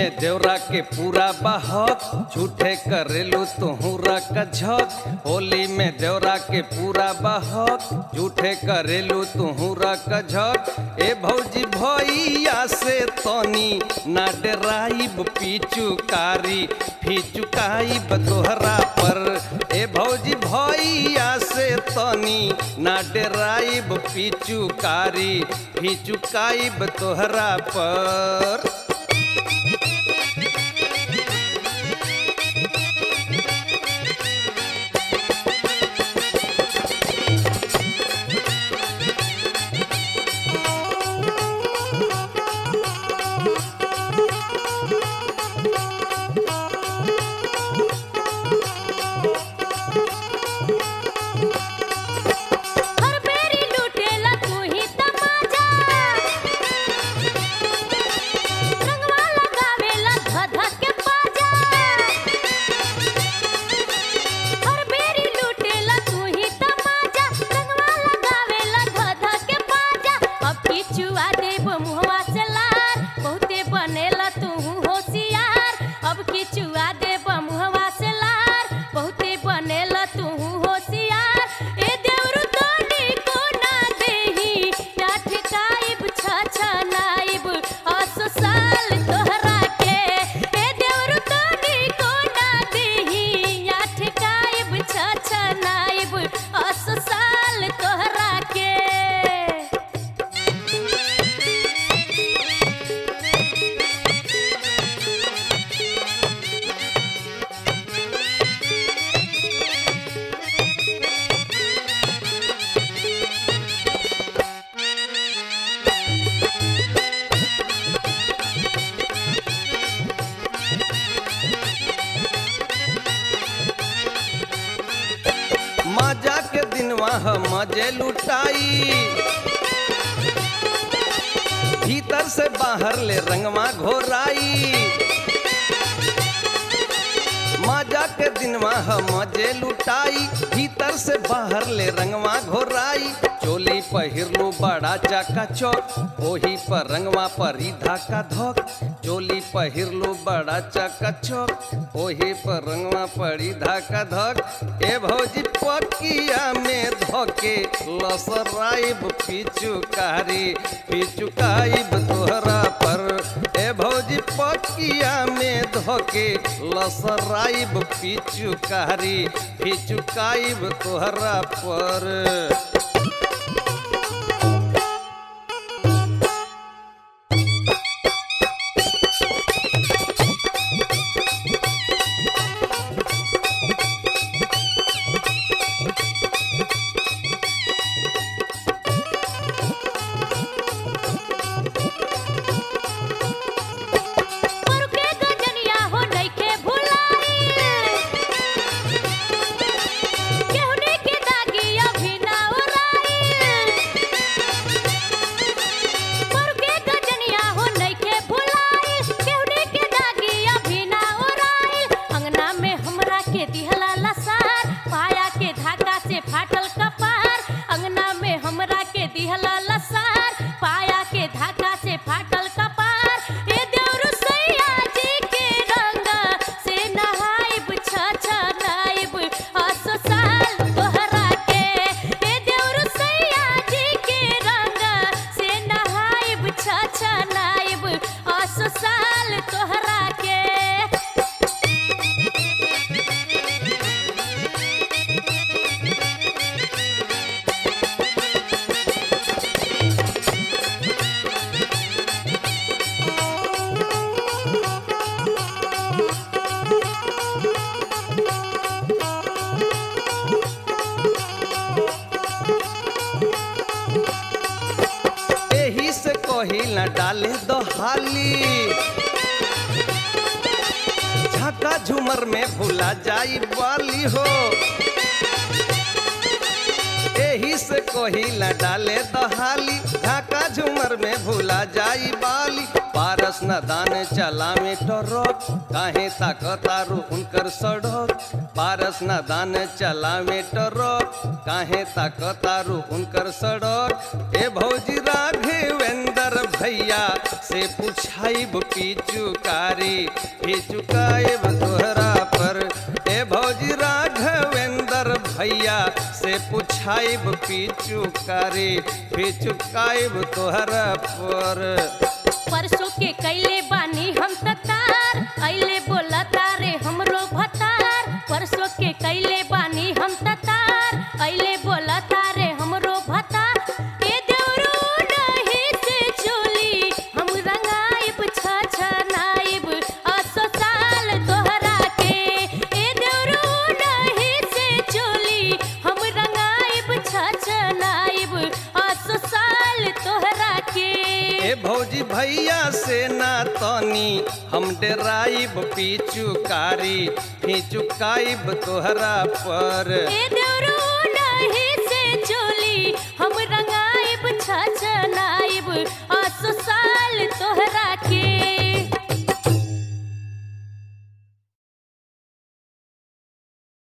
में देवरा के पूरा बहक झूठे करेलू तुहरा कझक होली में देवरा के पूरा बहक झूठे करेलू तुहरा कझक ए भौजी भैया से तनी ना डराइब पिचुकारी फिचुकाइब तोहरा पर ए भौजी भैया से तनी ना डराइब पिचुकारी फिचुकाइब तोहरा पर हर बेरी लूटेला तू ही तमाजा रंगवा लगावेला धधा के बाजा हर बेरी लूटेला तू ही तमाजा रंगवा लगावेला धधा के बाजा अब किचुआ देब मुहवा से लार बहुते बनेला तू होशियार अब किचुआ देब मुहवा से लार बहुते बनेला तू होशियार ए देवरु तोनी को ना देही या ठिकाइब छ नाइब असो साल तोहरा के ए देवरु तोनी को ना देही या ठिकाइब छ नाइब असो साल तोहरा के मजा के दिनवा हम मजे लुटाई भीतर से बाहर ले रंगवा घोराई मजा के दिनवा हम मजे लुटाई भीतर से बाहर ले रंगवा घोराई चोली पहिरलू बड़ा चाका चौक ओही पर रंगवा परी धाका धोक चोली पहिरलू बड़ा चाका चौक ओही पर रंगवा पड़ी धाका धक ए भौजी पकिया में धोके लसराइब पिचुकारी पिचुकाइब तोहरा पर ए भौजी पकिया में धोके लसराइब पिचुकारी पिचुकाइब तोहरा पर पर के गजनिया हो नइखे भुलाई केहुनी के दागिया भी ना उड़ाई पर के गजनिया हो नइखे भुलाई केहुनी के दागिया भी ना उड़ाई अंगना में हमरा के दिहला लसार पाया के धागा से फाटल कपार अंगना में हमरा के दिहला लसार पाया के धागा से फाटल कपार ए देवरु सैया जी के रंग से नहाइब छ छ नाइब असो साल तोहरा के ए देवरु सैया जी के रंग से नहाइब छ छ नाइब असो साल तोहरा के एही से कही न डाले दो हाली झका झूमर में भूला जाई वाली हो एही से कही न डाले दो हाली झका झूमर में भूला जाई बाली पारस न दान चला में टरक काहे ताकतारू उनकर सड़क पारस न दान चला में टरक काहे ताकतारू उनकर सड़क ए भौजी राघवेंद्र भैया से पुछाइब पिचुकारी पिचुकाइब तोहरा पर ए भौजी राघवेंद्र भैया से पुछाइब पिचुकारी पिचुकाइब तोहरा पर परसों के कैले बानी हम ततार अइले बोला तारे हमरो भतार परसों के कैले बानी हम ततार अइले बोला तारे हमरो भतार ए देवरू नहीं से चोली हम रंगाइब छ छ नाइब असो साल तोहरा के ए देवरू नहीं से चोली हम रंगाइब छ छ नाइब असो साल तोहरा के ए भौजी भैया से ना तनी हम डेराइब पिचुकारी फिचुकाइब तोहरा पर ए देवरू